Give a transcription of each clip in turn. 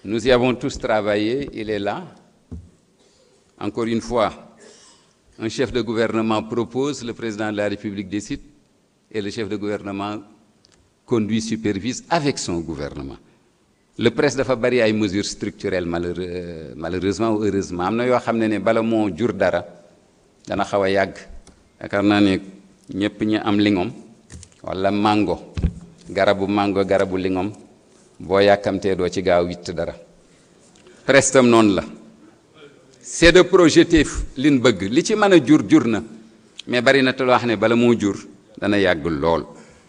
Nous y avons tous travaillé, il est là. Encore une fois, un chef de gouvernement propose, le président de la République décide, et le chef de gouvernement conduit, supervise avec son gouvernement. Le presse dafa bari ay mesures structurelles malheureux malheureusement ou heureusement am na yoo xam ne ne bala moo jur dara dana xaw a yàgg yaakaar naa ne ñëpp ñi am lingom walla mango garabu mango garabu lingom boo yàkkamtee doo ci gaaw witt dara presse tam noonu la c'est de projeter liñ bëgg li ci mën a jur jur na mais bari na te loo xam ne bala moo jur dana yàgg lool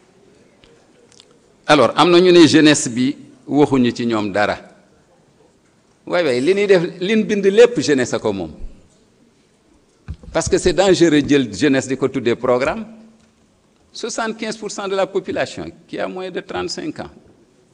alors am na ñu ne jeunesse bi waxuñu ci ñoom dara waay waay li ñuy def liñ bind lépp jeunesse a ko moom parce que c'est dangereux jël jeunesse di ko tuddee programme 75 pour cent de la population qui a moins de 35 ans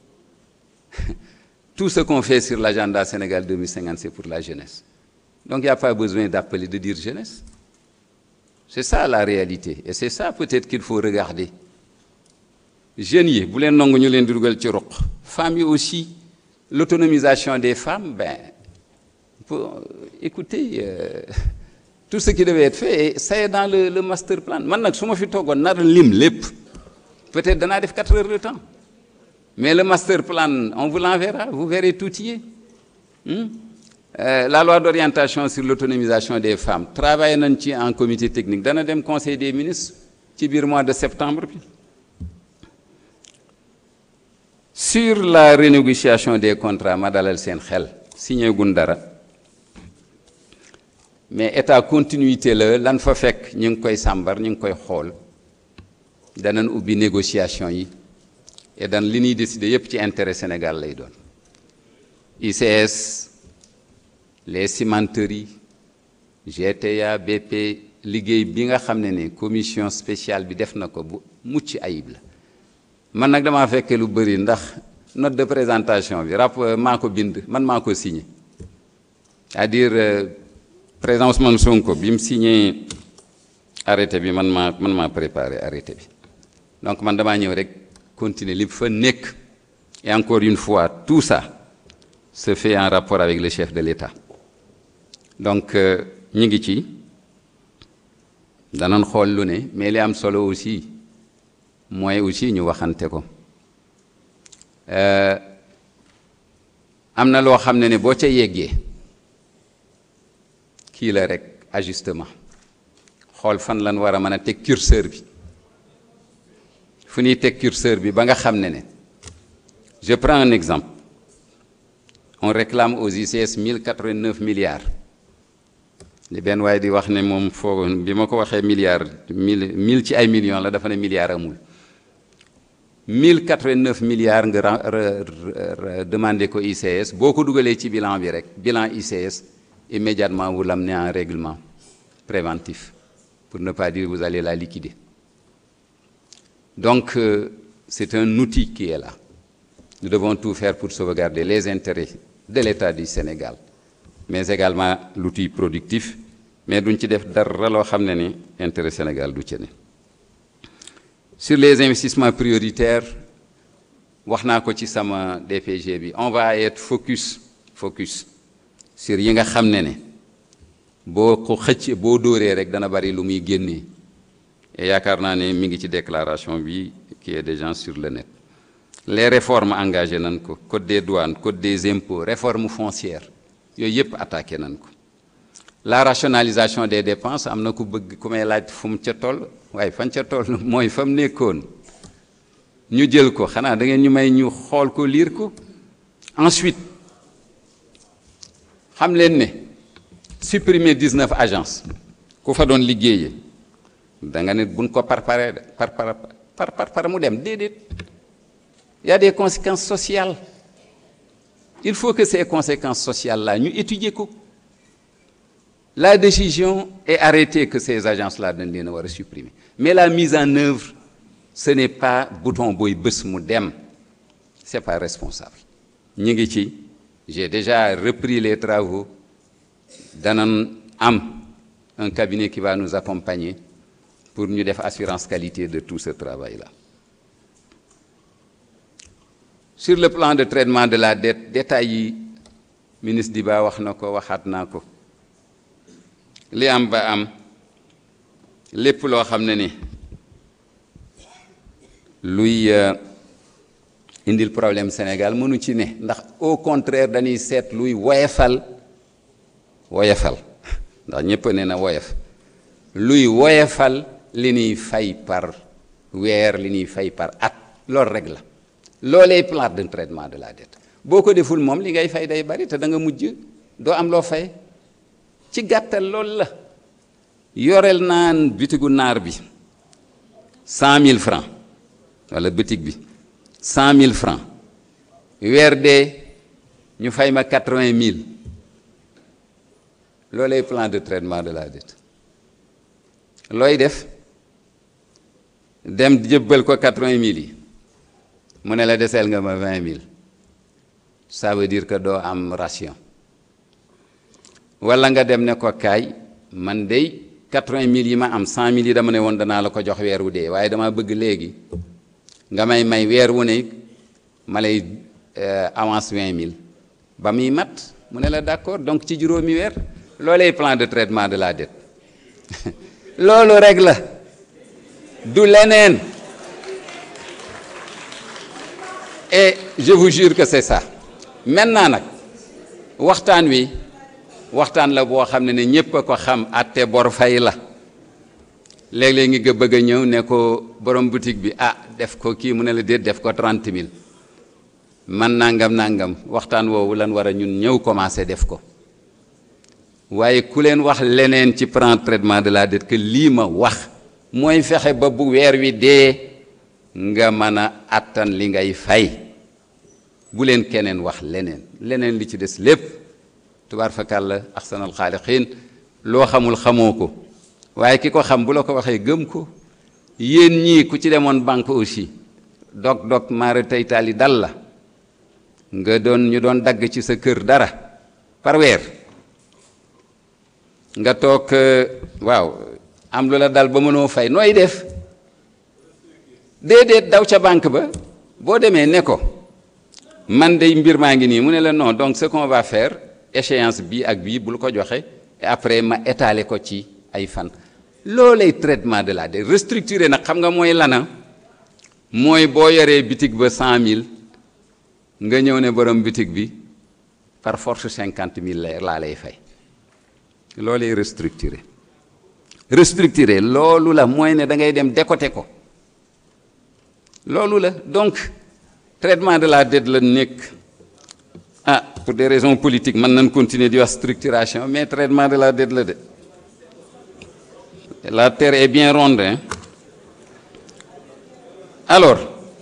tout ce qu'on fait sur l'agenda Sénégal 2050 c'est pour la jeunesse donc il n'y a pas besoin d'appeler de dire jeunesse c'est ça la réalité et c'est ça peut-être qu'il faut regarder jeunes yi bu leen nangu ñu leen di dugal ci ruq femmes yi aussi l'autonomisation des femmes ben pour écoutez euh, tout ce qui devait être fait et ça est dans le le master plan man nag su ma fi toogoon nar lim lépp peut-être danaa def quatre heures de temps mais le master plan on vous l'enverra vous verrez tout y est hmm? euh, la loi d'orientation sur l'autonomisation des femmes travaillé nañ ci en comité technique dana dem conseil des ministres ci biir mois de septembre bi sur la renégociation des contrats ma dalal seen xel signé gun dara mais état continuité la lan fa fekk ñu ngi koy sàmbar ñu ngi koy xool danañ ubbi négociation yi et dan li ñuy décider yépp ci intérêt Sénégal lay doon ICS les cimenteries GTA BP liggéey bi nga xam ne ne commission spéciale bi def na ko bu mucc ayib la man nag damaa fekkee lu bëri ndax note de présentation bi rapport maa ko bind man maa ko signé c'est-à-dire euh, président Ousmane Sonko bi mu signé arrêté bi man maa man maa préparé arrêté bi donc man damaa ñëw rek continuer li fa nekk et encore une fois tout ça se fait en rapport avec le chef de l'État donc ñu ngi ci danañ xool lu ne mais li am solo aussi mooy aussi ñu waxante ko am na loo xam ne ne boo ca yeggee kii la rek ajustement xool fan lan war a mën a teg curseur bi fu ñuy teg curseur bi ba nga xam ne ne je prends un exemple on réclame aux ICS 1089 milliards li benn waaye di wax ne moom foo bi ma ko waxee milliards mille mille ci ay millions la dafa ne milliards amul 1089 milliards nga demandé ko ICS boo ko dugalee ci bilan bi rek bilan ICS immédiatement vous l'amenez en règlement préventif pour ne pas dire vous allez la liquider donc euh, c'est un outil qui est là nous devons tout faire pour sauvegarder les intérêts de l'État du Sénégal mais également l'outil productif mais duñ ci def dara loo xam ne ni intérêt Sénégal du ci ne sur les investissements prioritaires wax naa ko ci sama DPG bi on va être focus focus sur yi nga xam ne ne boo ko xëcc boo dóoree rek dana bari lu muy génnee et yaakaar naa ne mi ngi ci déclaration bi qui est déjà sur le net les réformes engagées nañ ko code des douanes code des impôts réforme foncière yooyu yépp attaqué nañ ko la rationalisation des dépenses am na ku bëgg ku may laaj fu mu ca toll waaye fan ca toll mooy fa mu nekkoon ñu jël ko xanaa da ngeen ñu may ñu xool ko lire ko ensuite xam leen ne supprimer 19 agences ku fa doon liggéeyee da nga ne buñ ko parparee par par par par par mu dem déedéet y a des conséquences sociales il faut que ces conséquences sociales là ñu étudier ko la décision est arrêtée que ces agences là dañ leen a war a supprimer mais la mise en œuvre ce n'est pas bouton booy bés mu dem c'est pas responsable ñu ngi ci j'ai déjà repris les travaux danañ am un cabinet qui va nous accompagner pour ñu def assurance qualité de tout ce travail là sur le plan de traitement de la dette détails yi ministre di ba wax na ko waxaat naa ko li am ba am lépp loo xam ne ni luy indil problème Sénégal mënu ci ne ndax au contraire dañuy seet luy woyefal woyefal ndax ñépp ne na woyef luy woyefal li ñuy fay par weer li ñuy fay par at loolu rek la loolee plan de traitement de la dette boo ko deful moom li ngay fay day bari te da nga mujj doo am loo fay ci gàttal loolu la yoreel naan bitigu naar bi cent mille francs wala bitig bi cent mille francs weer dee ñu fay ma quatre-vingt mille loolee plan de traitement de la dette looy def dem jëbbal ko quatre-vingt mille yi mu ne la deseel nga ma vingt mille ça veut dire que doo am ration walla nga dem ne ko kaay man dey quatre-vingt mille yi ma am cent mille yi dama ne woon danaa la ko jox weer wu dee waaye dama bëgg léegi nga may may weer wu ne ma lay avance vingt mille ba muy mat mu ne la d'accord donc ci juróomi weer loolee plan de traitement de la dette loolu rek la du leneen et je vous jure que c'est ça maintenant nag waxtaan wi waxtaan la boo xam ne ne ñépp a ko xam atte bor fay la léeg-léeg ngi nga bëgg a ñëw ne ko borom boutique bi ah def ko kii mu ne la déet def ko trente mille man nangam nangam waxtaan woowu lan war a ñun ñëw commencé def ko waaye ku leen wax leneen ci plan traitement de la dette que lii ma wax mooy fexe ba bu weer wi dee nga mën a attan li ngay fay bu leen keneen wax leneen leneen li ci des lépp tubaar fakàlla axsanal xaaliqiin loo xamul xamoo ko waaye ki ko xam bu la ko waxee gëm ko yéen ñii ku ci demoon banque aussi dog dog maara teytaali dal la nga doon ñu doon dagg ci sa kër dara par weer nga toog waaw am lu la dal ba mënoo fay nooy def déedéet daw ca banque ba boo demee ne ko man day mbir maa ngi nii mu ne la non donc ce qu'on va faire échéance bii ak bii bul ko joxe et après ma étaler ko ci ay fan loolay traitement de la dette restructuré nag xam nga mooy lana mooy boo yoree bitig ba cent mille nga ñëw ne borom bitig bi par force cinquante mille laa lay fay loolay restructuré restructuré loolu la mooy ne da ngay dem décoté ko loolu la donc traitement de la dette la nekk ah pour des raisons politiques mën nañ continuer di wax structuration mais traitement de la dette la de la terre est bien ronde hein alors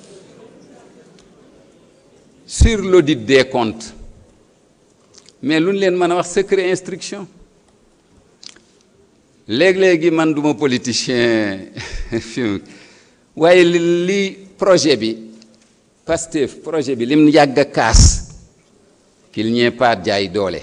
sur l'audit des comptes mais lu ñu leen mën a wax secret instruction léeg-léegi man duma politicien fi waaye li li projet bi Pastef projet bi lim yàgg a kaas qu'il n'y ait pas jaay doole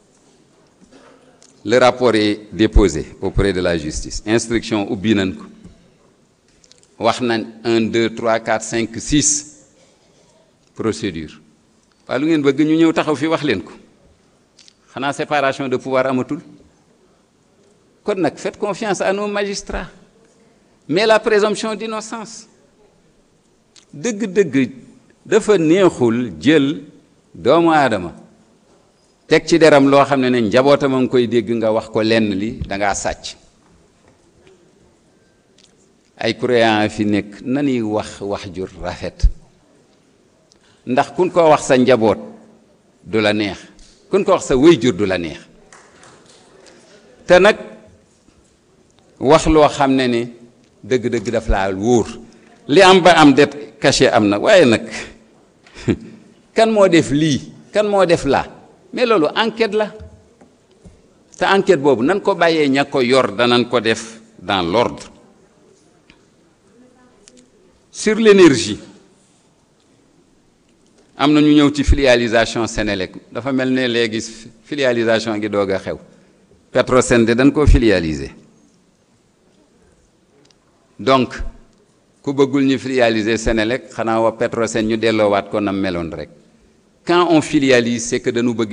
le rapport est déposé auprès de la justice instruction ubbi nañ ko wax nañ un deux trois quatre cinq six procédure waaye lu ngeen bëgg ñu ñëw taxaw fi wax leen ko xanaa séparation de pouvoir amatul kon nag faites confiance à nos magistrats mais la présomption d'innocence dëgg-dëgg dafa neexul jël doomu aadama teg ci deram loo xam ne ne njabootam a ngi koy dégg nga wax ko lenn li dangaa sàcc ay croyants fi nekk nanuy wax wax jur rafet ndax kun ko wax sa njaboot du la neex kun ko wax sa wéy jur du la neex te nag wax loo xam ne ne dëgg-dëgg daf laa wóor li am ba am det caché am na waaye nag kan moo def lii kan moo def laa mais loolu enquête la te enquête boobu nan ko bàyyee ña ko yor danañ ko def dans l'ordre sur l'énergie am na ñu ñëw ci filialisation Sénélec dafa mel ne léegi filialisation gi doog a xew Petrosen de dañ koo filialiser donc ku bëggul ñu filialiser Sénélec xanaa wa Petrosen ñu delloowaat ko nam meloon rek quand on filialise c'est que dañu bëgg